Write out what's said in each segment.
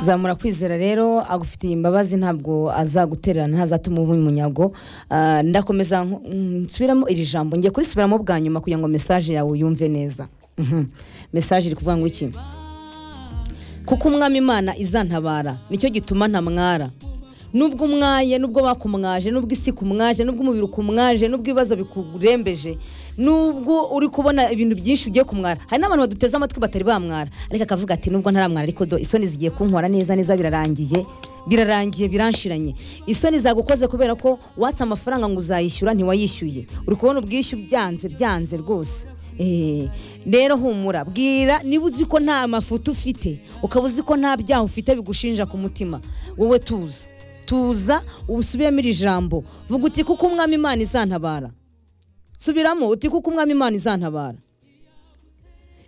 zamura kwizera rero agufitiye imbabazi ntabwo azagutererana ntazatuma uba umunyago Ah, ndakomeza nko- nsubiramo iri jambo ngiye kurisubiramo bwa nyuma kugira ngo mesaje yawe uyumve neza Mhm. mesaje iri kuvuga ngo iki kuko umwami imana izantabara nicyo gituma ntamwara nubwo umwaye nubwo bakumwaje nubwo isi kumwaje nubwo umubiri ukumwaje nubwo ibibazo bikurembeje nubwo uri kubona ibintu byinshi ugiye kumwara hari n'abantu baduteze amatwi batari bamwara ariko akavuga ati nubwo ntaramwara ariko do isoni zigiye kunkora neza neza birarangiye birarangiye biranshiranye isoni zagukoze kubera ko watse amafaranga ngo uzayishyura ntiwayishyuye uri kubona ubwishyu byanze byanze rwose Eh, rero humura bwira niba uzi ko nta mafuti ufite ukaba uzi ko nta byaha ufite bigushinja ku mutima wowe tuza tuza usubiremo iri jambo vuga uti kuko umwami imana izantabara subiramo uti kuko umwami imana izantabara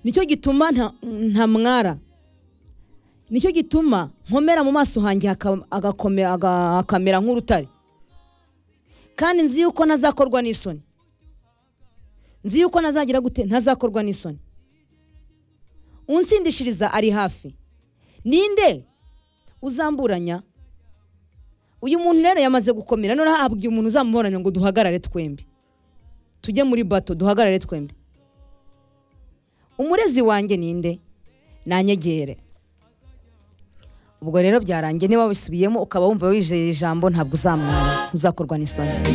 nicyo gituma nta- ntamwara nicyo gituma nkomera mu maso hanjye haka- agakome- aga- hakamera nk'urutare kandi nzi yuko ntazakorwa n'isoni nzi yuko ntazagira gute ntazakorwa n'isoni unsindishiriza ari hafi ninde uzamburanya uyu muntu rero yamaze gukomera noneho ahabwiye umuntu uzamuburanya ngo duhagarare twembi tujye muri bato duhagarare twembi umurezi wanjye ninde nanyegere ubwo rero byarangiye niba wisubiyemo ukaba wumva wijeye ijambo ntabwo uzamwara ntuzakorwa n'isoni